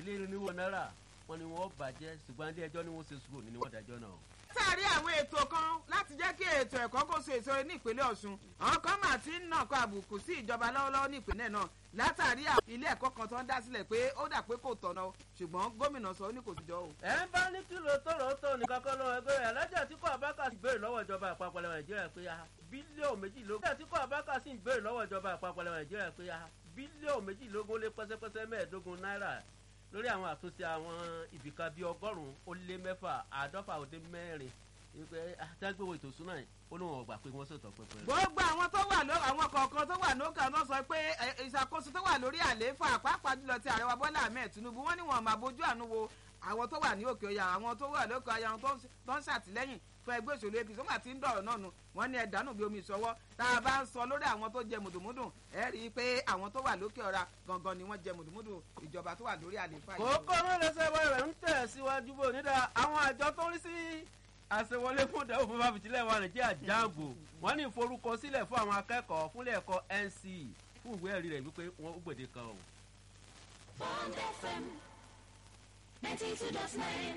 ọ̀rìnlénírínwó náírà wọn ni wọ́n bàjẹ́ ṣùgbọ́n ilé ẹjọ́ ni wọ́n ṣe sùúrù ní wọ́n dájọ́ náà. látàrí àwọn ètò kan láti jẹ́ kí ètò ẹ̀kọ́ kó so èso ní ìpínlẹ̀ ọ̀ṣun àwọn kan mà ti ń nàkọ àbùkù sí ìjọba lọ́wọ́lọ́wọ́ ní ìpínlẹ̀ náà látàrí ilé ẹ̀kọ́ kan tó ń dá sílẹ̀ pé ó dà pé kò tọ̀nà ṣùgbọ́n gómìnà sọ ó ní kò sí jọ o. ẹ ń bá ní kìlọ̀ tọ̀rọ̀ tó nìkan kan lọ́wọ́ ẹgbẹ́ rẹ̀ alájà tí kò abáka sì béèrè lọ́wọ́ ìjọba àpapọ̀ lẹ́wọ̀n nàìjíríà pé bílíọ̀nù méjìlélógún alájà tí kò abáka sì béèrè lọ́wọ́ ìjọba àpapọ̀ lẹ́wọ̀n nàìjíríà pé bílíọ̀nù méjìlélógún lé pẹ́sẹ́pẹ́sẹ́ mẹ́ẹ̀ẹ́dógún náírà lórí àwọn àtúnṣe àwọn ibìkan bíi ọgọ́rùn-ún ó lé mẹ́fà àádọ́fà ó dé mẹ́rin wípé àtàgbéwò ètò ìsúná yìí ó lóun ọgbà pé wọ́n ṣètò pẹpẹ. gbogbo àwọn tó wà ló àwọn kọ̀ọ̀kan tó wà lókè náà sọ pé ìṣàkóso tó wà lórí àlééfà pàápàá jùlọ ti ààrẹ wa bọ́lá ahmed tinubu wọ́n ní wọn máa bójú àánú wo àwọn tó wà ní òkè ọ̀yà àwọn tó wà lókè ọ̀yà àwọn tó ń ṣàtìlẹ́yìn fún ẹgbẹ́ òṣèlú apc wọ́n àti ń dọ̀rọ̀ náà nu wọ́n ní ẹ̀dánù bí omi ìṣọwọ́ tá a bá ń sọ lórí àwọn tó jẹ mùdùmùdù ẹ rí i pé àwọn tó wà lókè ọ̀ra gangan ni wọ́n jẹ mùdùmùdù ìjọba tó wà lórí àlééfà yìí. kókó mẹ́lẹ́sẹ̀ bọ́ rẹ̀ ń tẹ̀ síwájú bò nídà àwọn àjọ tó ń rí sí àṣewọlé fún ìdánwò fún fáfitìlẹ̀ wa nàìjíríà jáàbò wọ́n ní ìforúkọsílẹ̀ fún àwọn akẹ́kọ̀ọ́ fúnlẹ̀ ẹ̀kọ́ nc fún ìwé ẹ̀rí rẹ̀ wípé wọ́n gbèdé kan o. Bond FM ninety two dot nine.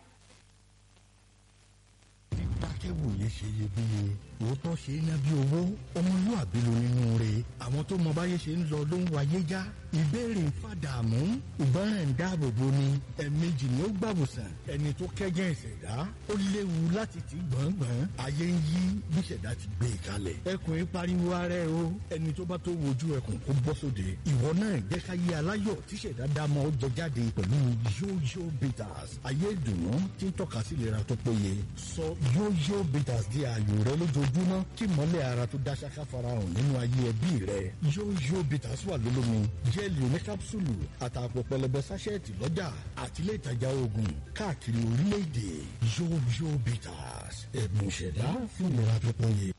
dákẹ́wòye ṣe iyebíye òótọ́ ṣe é ná bí owó ọmọlúàbí ló nínú rẹ̀ àwọn tó mọ báyé ṣe ń lọ ló ń wáyé já ìbéèrè ń fàdààmú ìgbọràn ń dáàbò bo ni ẹ̀ẹ̀mejì ni ó gbàbùsàn ẹni tó kẹ́jẹ́ ìṣẹ̀dá ó léwu láti ti gbọ̀ngbọ̀n ayé ń yí bí ìṣẹ̀dá ti gbé e kalẹ̀ ẹkùn ń pariwo ara ẹ o ẹni tó bá tó wojú ẹkùn kó bọ́ sóde ìwọ náà jẹ́ ká yé aláyọ̀ tí ìṣẹ̀dá dámọ̀ ó jẹ jáde pẹ̀lú yóyó bitters ayé ìdùnnú tí ń tọ́ka sí ìlera tó péye sọ yóyó bitters di ààyò rẹ lójoojúmọ́ kí mọ́lẹ̀ ara tó dá ṣáká farahàn nínú ayé ẹbí rẹ yóyó bitters wà lólómi jẹ́ẹ̀lì oní kápsúlù àtàpọ̀ pẹlẹbẹ sáṣẹ́ẹ̀tì lọ́jà àtìlẹ́ ìtajà oògùn káàkiri orílẹ̀-èdè yóyó bitters ẹ̀bùn ìṣẹ̀dá fún ìlera tó péye.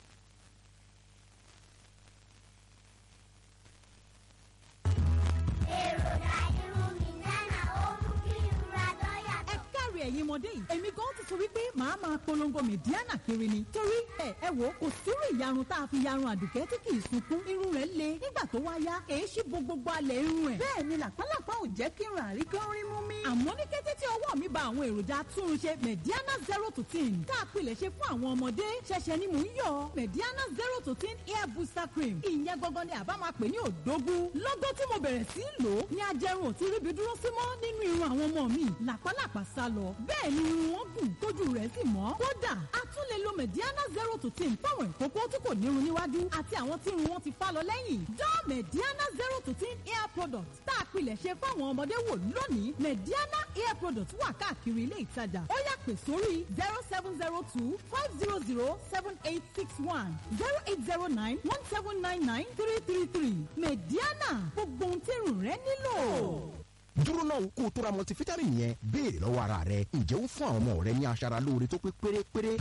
ẹ̀yin ọmọdé yìí èmi gan ti sọ wípé màá máa polongo mẹ̀díánà kiri ni torí ẹ ẹ wò kò sírú ìyarun tá a fi yarun àdùkẹ́ tí kì í sunkún irun rẹ̀ le nígbà tó wá yá èéṣí bo gbogbo alẹ̀ irun ẹ̀ bẹ́ẹ̀ ni làpálàpá ò jẹ́ kí irun àrí kan rí mú mi. àmọ́ ní kété tí ọwọ́ mi ba àwọn èròjà túnṣe mẹ̀díánà zero to ten tá a pilẹ̀ ṣe fún àwọn ọmọdé ṣẹ̀ṣẹ̀ ni mò ń yọ mẹ̀díánà zero to ten hair booster cream ìyẹn gangan ni àbá máa pè ní òdógún lọ́gọ́ tí mo bẹ̀rẹ̀ sí í lò ó ní ajẹrun ò ti ríbi dúró sí mọ́ nínú irun àwọn ọmọ mi làpálàpá sá lọ bẹ́ẹ̀ ni irun wọn gùn tójú rẹ̀ sì mọ́. kódà a tún lè lo mediana zero to ten fáwọn ìkókó tí kò nírun níwájú àti àwọn tí irun wọn ti fá lọ lẹ́yìn. dán mediana zero to ten hair product tá a pilẹ̀ ṣe fáwọn ọmọdé wò lónìí mediana hair product wà káàkiri ilé ìtajà ó yá pè sórí zero seven zero two five zero zero seven eight six one zero eight zero nine one seven nine nine three three three mediana gbogbo ohun tí irun rẹ nílò dúró náà kó o tó ra multivitamin yẹn béèrè lọ́wọ́ ara rẹ ǹjẹ́ ó ń fún àwọn ọmọ rẹ ní aṣara lóore tó pé pérépéré